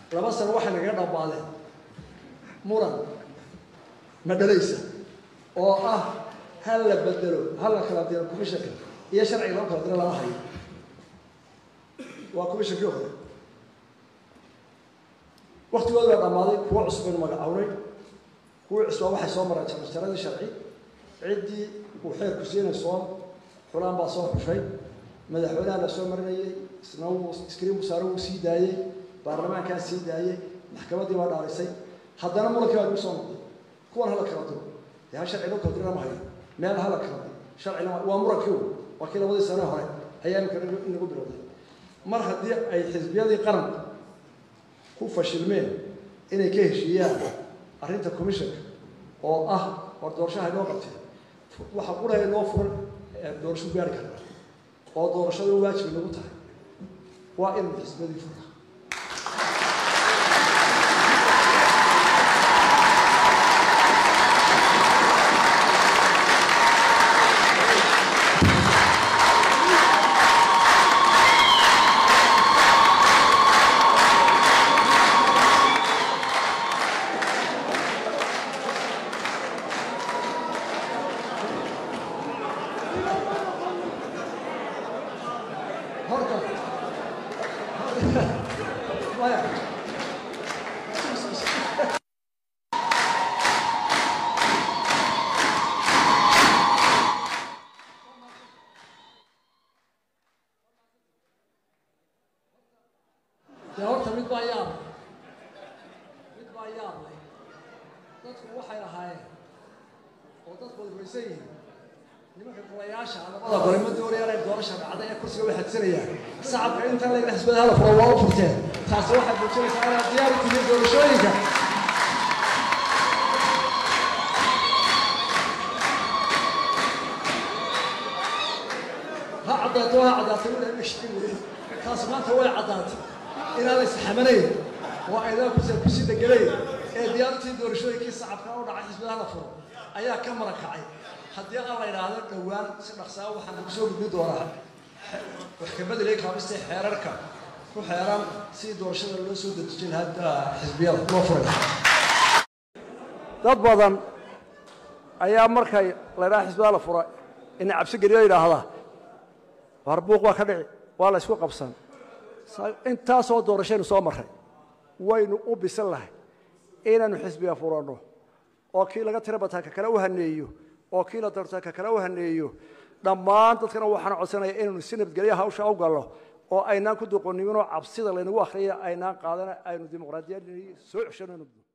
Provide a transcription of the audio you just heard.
laba sano waxay nagaga dhammaadeen muran ma dhalaysa oo ah hal la bedelo hal la kala diro commissionka iyo sharciga loo kala diro lama hayo waa commissionkii hore waktigooda baa dhammaaday kuwo cusub baynu magacawnay kuwii cusbaa waxay soo mareen jarjaradii sharci ciddii uu xeerku siinay soo xulaan baa soo xushay madaxweynaha la soo marinayay isna wuu iskriin wasaare wuu sii daayey baarlamaankaa sii daayey maxkamaddii baa dhaarisay haddana murankii baa lagu soo noqday kuwan hala kala diro dee hal sharci loo kala diro lama hayo meel hala kala diro sharcina waa murankii u waa kii labadii sane hore ayaa imika inagu bilowday mar haddii ay xisbiyadii qaranka ku fashilmeen inay ka heshiiyaan arrinta commissionka oo ah war doorashaha inoo qabtee waxa quraha inoo furan doorasho gaari karna oo doorashada waajib inagu tahay waa in xisbiyadii fura horta maya dee horta mid baa yaab mid baa yaab leh dadku waxay lahaayeen oo dadku wada rumaysan yihiin nimanka golayaasha labada gole ma doonayaan ay doorasha dhacday ee kursiga way xadsanayaan shacabka intan layla xisbada hala furo waa u furteen taasi waxay muujinaysaa inaad diyaar u tihiin doorashooyinka ha caddaato ha caddaatay wila dhishtin wey taasi maanta way caddaatay inaan isxamanayn oo aydan kursiga kusii deganayn ee diyaarintii doorashooyinkii shacabka u dhacay xisbada hala furo ayaa ka marakacay haddii aan la idhaahdo dhowaan si dhaqsaa waxaan lagu soo gudbin doonaa wax ka bedelay kaabistay xeerarka ku xeeran si doorashada loo soo dedejin hadda xisbiyada loo furay dad badan ayaa markay la idhaha xisbiyada la fura ina cabsi geliyo yidhaahdaa harbuuq waa ka dhici waa la isku qabsan intaasoo doorashaynu soo marray waynu u bisan lahay inaynu xisbiga furanno oo kii laga tira bataa ka kale u haneeyo oo kii la doortaa ka kale u haneeyo dhammaan dadkana waxaan codsanaya inaynu si nabadgelya hawsha u galno oo aynaan ku doqoniminoo cabsida laynagu akhriyay aynaan qaadana aynu dimuqraadiyad soo ceshano